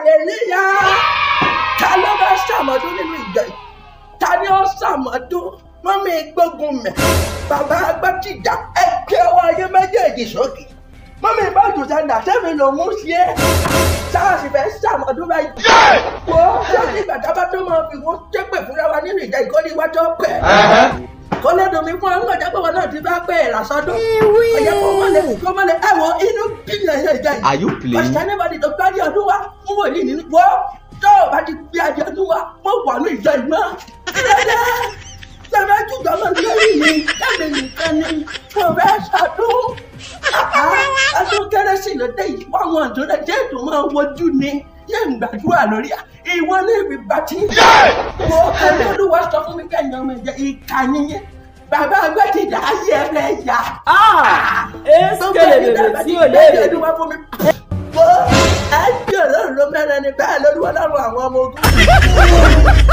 hallelujah ta ló bá ṣàmọ́dún nínú ìjọ yìí ta ni ó ṣàmọ́dún mọ́mí gbógun mẹ́ bàbá agbátìjà ẹgbẹ́ ọwọ́ ayé méjèèjì sókè mọ́mí ìbájú sẹ́ńdà sẹ́mi ló mú sí ẹ́ sáàsì fẹ́ ṣàmọ́dún báyìí wo sẹ́ni ìgbà tábà tó máa fi wọ́n ṣépè fúnra wa nínú ìjà ìkọ́ni iwájú ọ̀pẹ́ kọ́lẹ́dùn mi fún ọgbọ̀n jágbọ́n wọn náà ti bá pẹ́ ẹ̀ lásọdún ọ̀yẹ́ kó mọ́lẹ̀ kó mọ́lẹ̀ ẹ̀wọ̀n inú bíyàn ẹ̀yẹ ìjà yìí Are you playing? pàṣẹ anybody tó gbá ní ọdún wa fún wòlíì nínú wọ́ tó o bá ti gbé adé ọdún wa mo wà ní ìjọ ìmọ̀ kílódé sẹ́fẹ́ jùjọ lọ lórí mi lẹ́mi nìkan ni mo fẹ́ ṣàdún ọdún kérésì ló dé yìí wọ́n wọn tó lè jẹ́ ètò máa wojú ni yé ń gbàdúrà lórí à ìwọ ní ibi bàtí wo ẹni olúwa sọ fún mi kẹ́yìn ọmọ ìjẹ ìkànnì yẹn bàbá agbẹ́tìjà ayé ẹ fẹ́ yá Eskele bèbè tí ò léèrè. Wo ẹjọ́ ọlọ́run ló mẹ́rin ni bẹ́ẹ̀ lórí ọlọ́run àwọn ọmọ ogun.